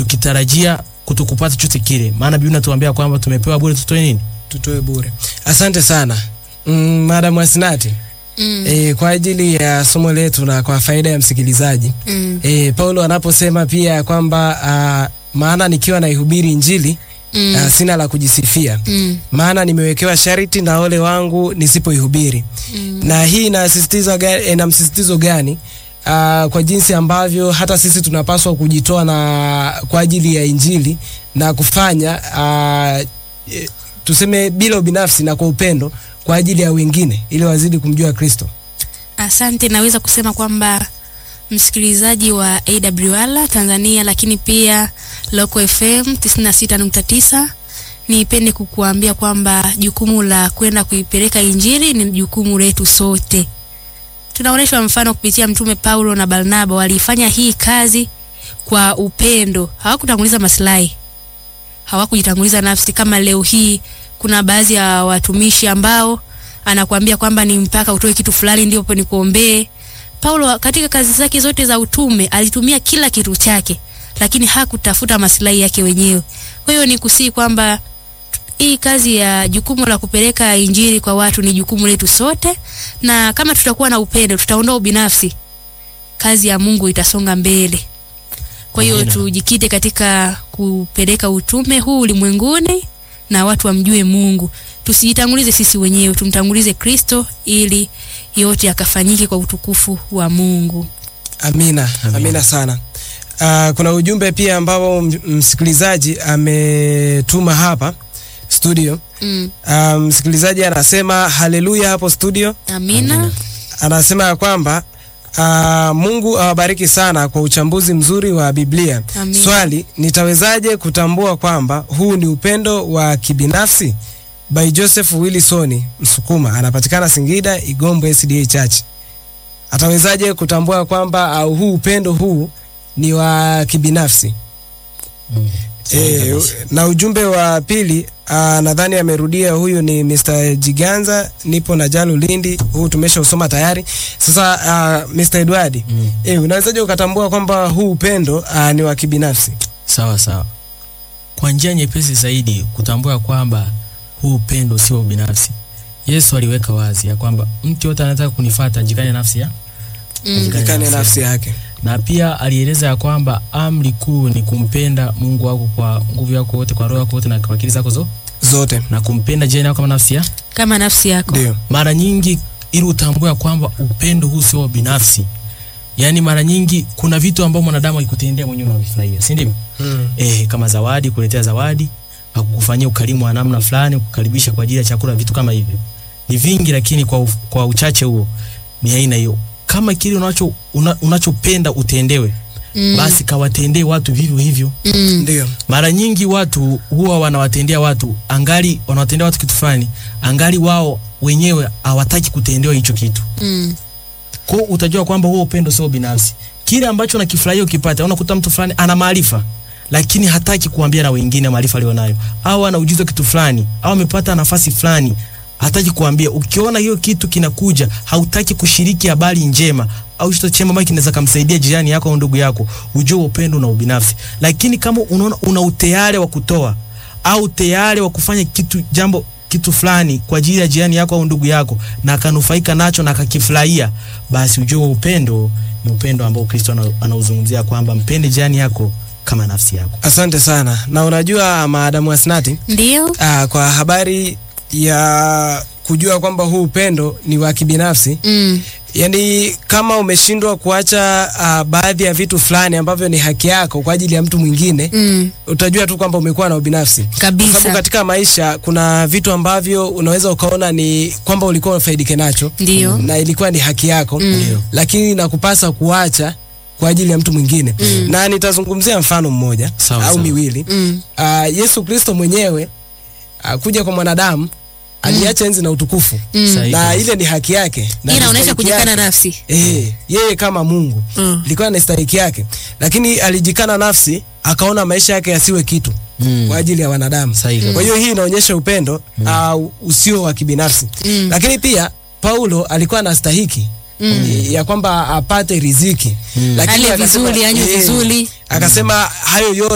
tukitarajia kutokupata chochote kile, maana Biblia inatuambia kwamba tumepewa bure, tutoe nini? tutoe bure. Asante sana mm, Madam Asinati Mm. e, kwa ajili ya somo letu na kwa faida ya msikilizaji Mm. e, Paulo anaposema pia kwamba uh, maana nikiwa naihubiri Injili Mm. uh, sina la kujisifia Mm. maana nimewekewa sharti na ole wangu nisipoihubiri. Mm. Na hii inasisitiza ga- ina msisitizo gani? Uh, kwa jinsi ambavyo hata sisi tunapaswa kujitoa na kwa ajili ya Injili na kufanya uh, e, tuseme bila ubinafsi na kwa upendo kwa ajili ya wengine ili wazidi kumjua Kristo. Asante, naweza kusema kwamba msikilizaji wa AWR Tanzania, lakini pia Local FM 96.9, nipende kukuambia kwamba jukumu la kwenda kuipeleka injili ni jukumu letu sote. Tunaonyeshwa mfano kupitia Mtume Paulo na Barnaba, walifanya hii kazi kwa upendo, hawakutanguliza maslahi, hawakujitanguliza nafsi. Kama leo hii kuna baadhi ya watumishi ambao anakuambia kwamba ni mpaka utoe kitu fulani ndipo nikuombee. Paulo katika kazi zake zote za utume alitumia kila kitu chake, lakini hakutafuta maslahi yake wenyewe. Kwa hiyo ni kusii kwamba hii kazi ya jukumu la kupeleka injili kwa watu ni jukumu letu sote, na kama tutakuwa na upendo, tutaondoa ubinafsi, kazi ya Mungu itasonga mbele. Kwa hiyo Amina. tujikite katika kupeleka utume huu ulimwenguni na watu wamjue Mungu. Tusijitangulize sisi wenyewe, tumtangulize Kristo ili yote yakafanyike kwa utukufu wa Mungu. Amina, amina, Amina. sana. Uh, kuna ujumbe pia ambao m- msikilizaji ametuma hapa studio. Mm. Uh, msikilizaji anasema haleluya hapo studio. Amina. Anasema ya kwamba uh, Mungu awabariki sana kwa uchambuzi mzuri wa Biblia. Amina. Swali, nitawezaje kutambua kwamba huu ni upendo wa kibinafsi? By Joseph Willisoni Msukuma, anapatikana Singida, Igombo SDA Church. Atawezaje kutambua kwamba au huu upendo huu ni wa kibinafsi? Mm. E, na ujumbe wa pili ah, nadhani amerudia huyu ni Mr. Jiganza, nipo na Jalu Lindi, huu tumesha usoma tayari. Sasa uh, Mr. Edward, Mm. e, unawezaje ukatambua kwamba huu upendo uh, ni wa kibinafsi? Sawa sawa. Kwa njia nyepesi zaidi kutambua kwamba huu upendo sio ubinafsi. Yesu aliweka wazi ya kwamba mtu yote anataka kunifuata ajikane nafsi ya Mm. Ajikane Ikane nafsi nafsi yake. yake. na pia alieleza ya kwamba amri kuu ni kumpenda Mungu wako kwa nguvu yako yote, kwa roho yako yote na kwa akili zako zo, Zote. na kumpenda jirani yako kama nafsi ya. Kama nafsi yako. Ndio. Mara nyingi ili utambue ya kwamba upendo huu sio binafsi, yaani mara nyingi kuna vitu ambavyo mwanadamu akikutendea mwenyewe unavifurahia, si ndivyo? Mm. eh, kama zawadi, kuletea zawadi, akukufanyia ukarimu wa namna fulani, kukaribisha kwa ajili ya chakula, vitu kama hivyo ni vingi, lakini kwa, uf- kwa uchache huo ni aina hiyo. Kama kile unacho una, unachopenda utendewe, Mm. basi kawatendee watu vivyo hivyo. Mm. Ndio. Mara nyingi watu huwa wanawatendea watu angali wanawatendea watu kitu fulani, angali wao wenyewe hawataki kutendewa hicho kitu. Mm. Kwa hiyo utajua kwamba huo upendo sio binafsi. Kile ambacho unakifurahia ukipata, unakuta mtu fulani ana maarifa lakini hataki kuambia na wengine maarifa alionayo, au ana ujuzi wa kitu fulani, au amepata nafasi fulani, hataki kuambia. Ukiona hiyo kitu kinakuja, hautaki kushiriki habari njema au kitu chema ambacho kinaweza kumsaidia jirani yako au ndugu yako, ujue upendo na ubinafsi. Lakini kama unaona una utayari wa kutoa au tayari wa kufanya kitu jambo kitu fulani kwa ajili ya jirani yako au ndugu yako na akanufaika nacho na akakifurahia, basi ujue upendo ni upendo ambao Kristo ana- anauzungumzia kwamba mpende jirani yako kama nafsi yako. Asante sana. Na unajua maadamu Asnati, Ndio. ah, kwa habari ya kujua kwamba huu upendo ni wa kibinafsi Mm. Yaani kama umeshindwa kuacha uh, baadhi ya vitu fulani ambavyo ni haki yako kwa ajili ya mtu mwingine Mm. utajua tu kwamba umekuwa na ubinafsi. Kwa sababu Kabisa. katika maisha kuna vitu ambavyo unaweza ukaona ni kwamba ulikuwa ufaidike nacho Ndio. na ilikuwa ni haki yako Mm. lakini nakupasa kuacha kwa ajili ya mtu mwingine na nitazungumzia mfano mmoja Sawa, au sawa. miwili. Mm. Uh, Yesu Kristo mwenyewe uh, kuja kwa mwanadamu aliacha enzi na utukufu Mm. Sahihi na kabisa. ile ni haki yake na Hii inaonyesha stahiki kujikana yake. nafsi. Eh, yeye kama Mungu Mm. ilikuwa ni stahiki yake, lakini alijikana nafsi, akaona maisha yake yasiwe kitu Mm. kwa ajili ya wanadamu. Sahihi. Kwa hiyo hii inaonyesha upendo au usio wa kibinafsi. Mm. Lakini pia Paulo alikuwa anastahiki Mm. ya kwamba apate riziki Mm. lakini Ale akasema- vizuri, anywe eh, vizuri. akasema hayo yote